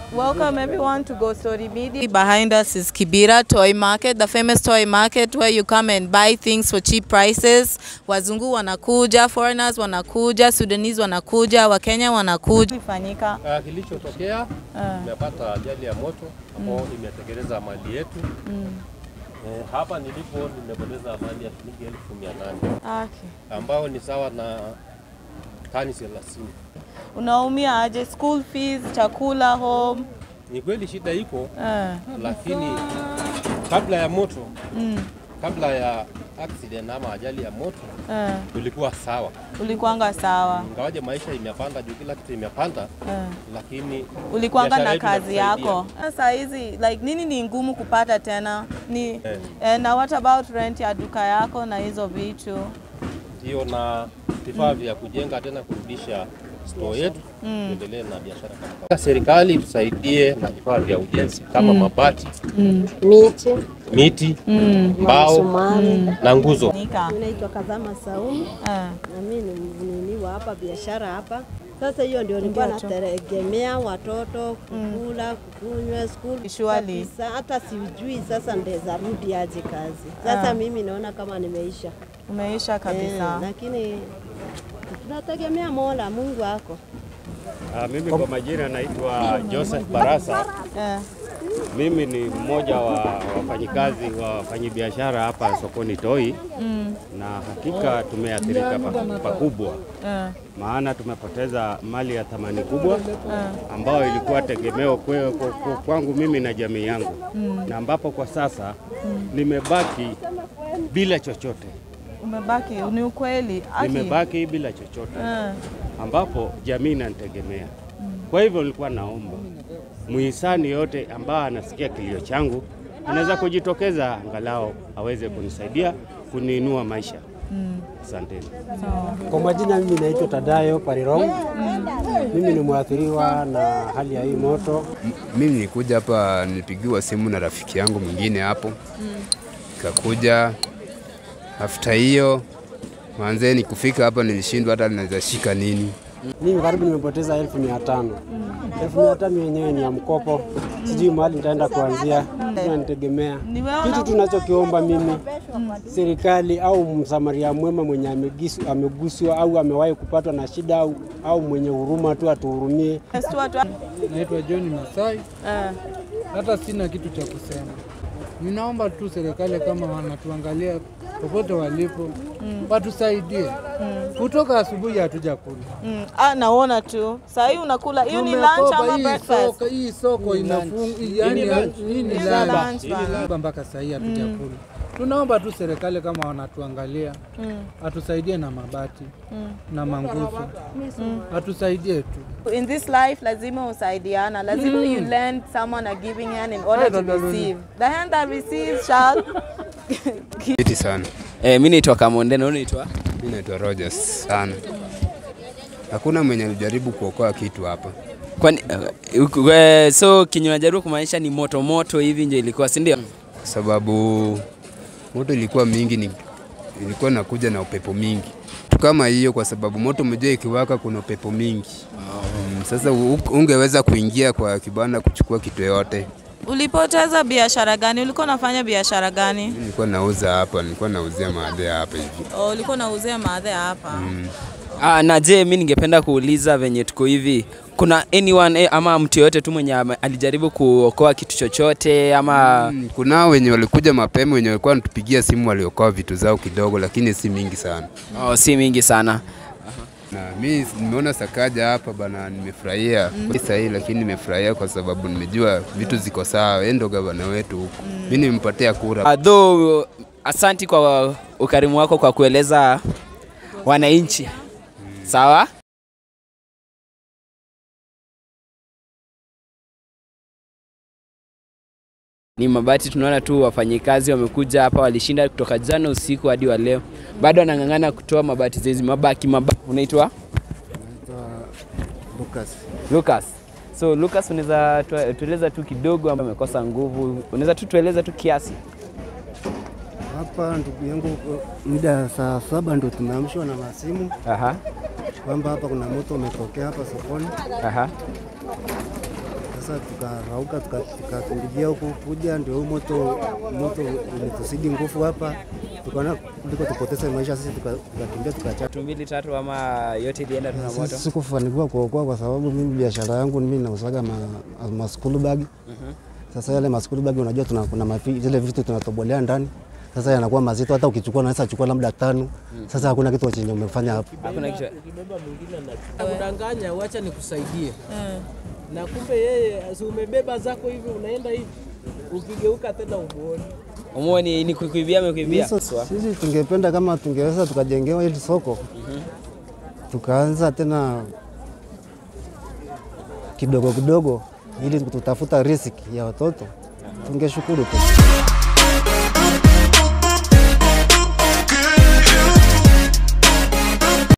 Welcome everyone to Go Story Media. Behind us is Kibera Toy Market, the famous toy market where you come and buy things for cheap prices. Wazungu wanakuja, foreigners wanakuja, Sudanese wanakuja, Wakenya wanakuja. Ifanyika. Uh, kilichotokea tumepata ajali ya moto ambao imetekeleza mali yetu. Eh, hapa nilipo nimepoteza mali ya shilingi elfu mia nane Okay. ambao ni sawa na tani thelathini. Unaumia aje? School fees, chakula, home. Ni kweli shida iko, Eh. lakini kabla ya moto kabla ya accident ama ajali ya moto Eh. tulikuwa sawa, Ulikuwanga sawa. ingawaje maisha imepanda juu, kila kitu imepanda, Eh. lakini ulikuanga biashara na yetu kazi inatusaidia. yako. Sasa hizi like nini ni ngumu kupata tena ni Eh. eh, na what about rent ya duka yako na hizo vitu? hiyo na vifaa vya kujenga tena kurudisha store yetu tuendelee na biashara kama kawaida. Serikali tusaidie na vifaa vya ujenzi kama mabati, Miche, miti, mbao sumari. na nguzo. Nika. Mimi naitwa Kazama Saumu Eh. na mimi ni mnini wa hapa biashara hapa. Sasa hiyo ndio nilikuwa Ndio tu. nategemea watoto kukula, kukunywa, school Surely. kabisa. Hata sijui sasa ndeza rudi aje kazi. Sasa mimi naona kama nimeisha Umeisha eh, kabisa. lakini tunategemea Mola, Mungu ako Ah, mimi kwa majina naitwa Joseph Barasa. Eh. Mimi ni mmoja wa wafanyikazi wa wafanyabiashara hapa sokoni Toi na hakika tumeathirika pa- pakubwa, Eh. maana tumepoteza mali ya thamani kubwa ambayo ilikuwa tegemeo kwe- kwe- kwe- kwangu mimi na jamii yangu, na ambapo kwa sasa nimebaki bila chochote, Umebaki ni ukweli. Aki. nimebaki bila chochote Eh. ambapo jamii inanitegemea. Kwa hivyo nilikuwa naomba muhisani yote ambaye anasikia kilio changu anaweza kujitokeza angalau aweze kunisaidia kuniinua maisha. Asanteni. Kwa majina mimi naitwa Tadayo Parirong. Mimi ni mwathiriwa na hali ya hii moto. Mimi nilikuja hapa, nilipigiwa simu na rafiki yangu mwingine hapo, nikakuja. After hiyo mwanzeni kufika hapa nilishindwa hata naweza shika nini. Mimi karibu nimepoteza elfu mia tano. Elfu mia tano yenyewe ni ya mkopo, sijui mahali nitaenda kuanzia, nanitegemea. Ni wewe Kitu una- tunachokiomba mimi, serikali au msamaria mwema mwenye amegisu- ameguswa au amewahi kupatwa na shida au, au mwenye huruma tu atuhurumie. Yes, tu watu- Naitwa John Masai, Eh. hata sina kitu cha kusema. Ninaomba tu serikali kama wanatuangalia popote walipo watusaidie. Kutoka asubuhi hatuja kula. Mm. Ah, naona tu. Saa hii unakula hiyo ni lunch Tumekopa ama hii breakfast? soko, hii soko inafunga, yani hii ni Hii lunch. lunch bana. mpaka saa hii hatuja kula. Tunaomba tu serikali kama wanatuangalia atusaidie na mabati na manguzo, atusaidie tu. In this life lazima usaidiana. Lazima you lend someone a giving hand in order to receive. The hand that receives shall Kiti sana. Eh, mi naitwa Kamonde na wewe unaitwa? Mimi naitwa Rogers sana. Hakuna mwenye alijaribu kuokoa kitu hapa. Kwani uh, uku- eh, so kinyo najaribu kumaanisha ni moto moto hivi ndio ilikuwa, si ndio? kwa sababu moto ilikuwa mingi, ni, ilikuwa nakuja na upepo mingi tu kama hiyo, kwa sababu moto umejua ikiwaka kuna upepo mingi mm, sasa u- ungeweza kuingia kwa kibanda kuchukua kitu yote. Ulipoteza biashara gani? Ulikuwa unafanya biashara gani? Mimi Nilikuwa nauza hapa, nilikuwa nauzia maadhi hapa hivi. Oh, ulikuwa unauzia maadhe hapa. Ah, na je, mi ningependa kuuliza venye tuko hivi, kuna anyone eh, ama mtu yoyote tu mwenye ame- alijaribu kuokoa kitu chochote ama Mm, Kunao wenye walikuja mapema, wenye walikuwa wanatupigia simu, waliokoa vitu zao kidogo, lakini si mingi sana. oh, si mingi sana? Na mi nimeona Sakaja hapa bana, nimefurahia mm. sahii, lakini nimefurahia kwa sababu nimejua vitu ziko sawa. Yeye ndo gavana wetu huku, mi nimempatia kura. Uh, though asanti kwa ukarimu wako kwa kueleza wananchi. Sawa? Ni mabati, tunaona tu wafanyikazi wamekuja hapa, walishinda kutoka jana usiku hadi wa leo, bado wanang'ang'ana kutoa mabati zezi mabaki mabaki. Unaitwa Lucas. Lucas. So Lucas, unaweza tu- tueleza tu kidogo, ambaye amekosa nguvu, unaweza tu tueleza tu kiasi Hapa ndugu yangu, muda ya saa saba ndo tumeamshwa na masimu Aha, kwamba hapa kuna moto umetokea hapa sokoni. aha. Sasa tukarauka tuka- tukakimbilia huku kuja, ndio huu moto moto umetuzidi nguvu hapa, tukaona kuliko tupoteze maisha sisi, tuka- tukakimbia tukacha Watu mbili tatu ama yote ilienda tu na moto? Sisi sikufanikiwa kuokoa kwa sababu mimi biashara yangu mimi nauzaga ma, ma school bag. Sasa yale ma school bag unajua tuna, kuna mafi, zile vitu tunatobolea ndani sasa yanakuwa mazito, hata ukichukua unaweza chukua labda tano. Sasa hakuna kitu chenye umefanya hapo. Hakuna kitu. Ukibeba mwingine anakudanganya, wacha nikusaidie, na kumbe yeye si umebeba zako hivi, unaenda hivi, ukigeuka tena umuoni. Umuoni ni kukuibia amekuibia. Hizo- Sisi tungependa kama tungeweza tukajengewa hili soko tukaanza tena kidogo kidogo, ili tutafuta riziki ya watoto, tungeshukuru tu.